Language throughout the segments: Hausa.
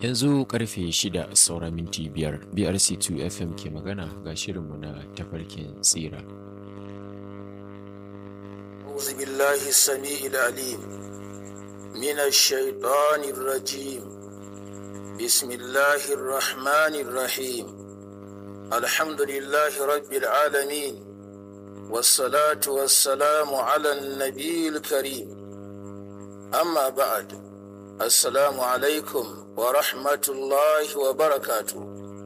Yanzu karfe shida saura minti biyar BRC2 FM ke magana ga shirinmu na tafarkin tsira. أعوذ بالله السميع العليم من الشيطان الرجيم بسم الله الرحمن الرحيم الحمد لله رب العالمين والصلاة والسلام على النبي الكريم أما بعد السلام عليكم ورحمة الله وبركاته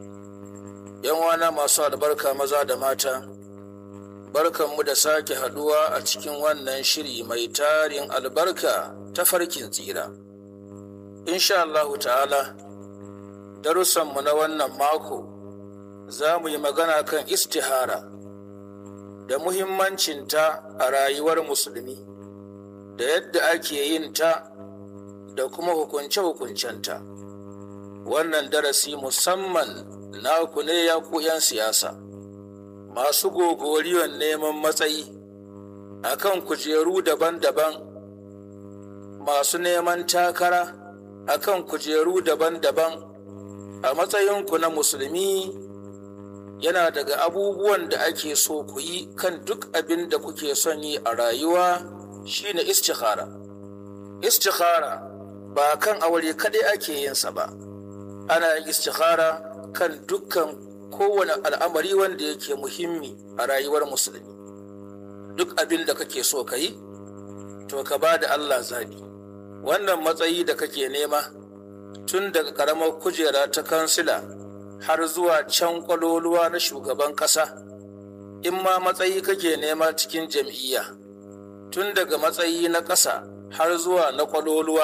يوانا ما صاد بركة مزاد ماتا barkanmu da sake haduwa a cikin wannan shiri mai tarin albarka ta farkin tsira. Insha Allahu ta'ala, darussanmu na wannan mako za mu yi magana kan istihara da muhimmancinta a rayuwar musulmi, da yadda ake yin ta da kuma hukunce-hukuncenta. Wannan darasi musamman naku ne ya ku 'yan siyasa. masu gogoriyon neman matsayi a kan kujeru daban-daban masu neman takara a kan kujeru daban-daban a matsayinku na musulmi yana daga abubuwan da ake so ku yi kan duk abin da kuke son yi a rayuwa shine istikhara istikhara ba kan aure kaɗai ake yinsa ba ana yin istikhara kan dukkan kowane al'amari wanda yake muhimmi a rayuwar musulmi duk abin da kake so ka yi to ka ba da Allah zaɓi wannan matsayi da kake nema tun daga ƙaramar kujera ta kansila har zuwa can kwaloluwa na shugaban ƙasa in ma matsayi kake nema cikin jam'iyya tun daga matsayi na ƙasa har zuwa na kwaloluwa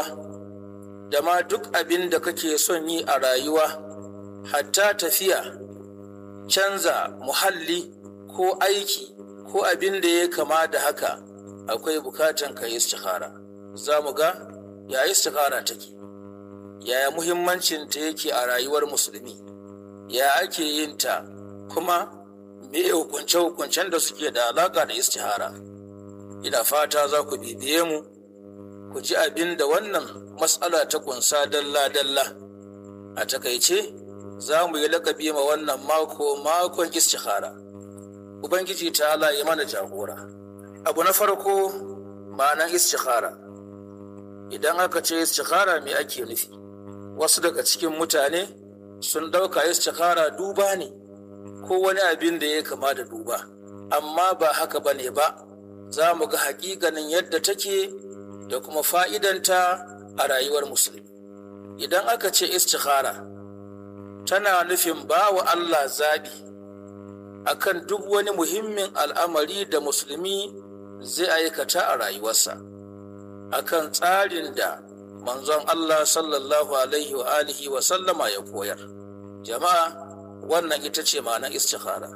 da ma duk abin da kake son yi a rayuwa hatta tafiya canza muhalli ko aiki ko abin da ya kama da haka akwai bukatan ka yi istikhara za mu ga ya istikhara take yaya muhimmancin ta yake a rayuwar musulmi ya ake yin ta kuma me hukunce hukuncen da suke da alaka da istihara ina fata za ku bibiye mu ku ji abin da wannan matsala ta kunsa dalla dalla a takaice za mu yi lakabi ma wannan mako makon istikhara ubangiji ta ala yi mana jagora abu na farko ma'anan istikhara idan aka ce istikhara me ake nufi wasu daga cikin mutane sun ɗauka istikhara duba ne ko wani abin da ya kama da duba amma ba haka ba ne ba za mu ga hakikanin yadda take da kuma fa'idanta a rayuwar musulmi idan aka ce istikhara tana nufin ba wa Allah zaɓi a kan duk wani muhimmin al'amari da musulmi zai aikata a rayuwarsa, a kan tsarin da manzon Allah sallallahu Alaihi wa alihi wa sallama ya koyar. Jama'a, wannan ita ce ma'anar istikhara.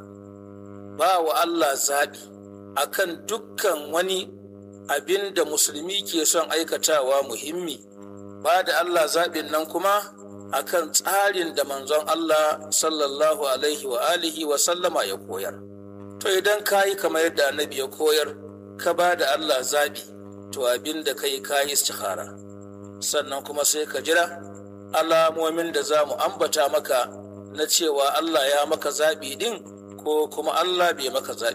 Ba wa Allah zaɓi a kan dukkan wani abin da musulmi ke son aikatawa muhimmi, ba da Allah zaɓin nan kuma akan tsarin da manzon Allah sallallahu alaihi wa alihi wa sallama ya koyar. To idan ka yi kamar yadda annabi ya koyar, ka ba da Allah zabi, to abin da ka yi ka yi istikhara. Sannan kuma sai ka jira alamomin da za mu ambata maka na cewa Allah ya maka zabi din ko kuma Allah bai maka zabi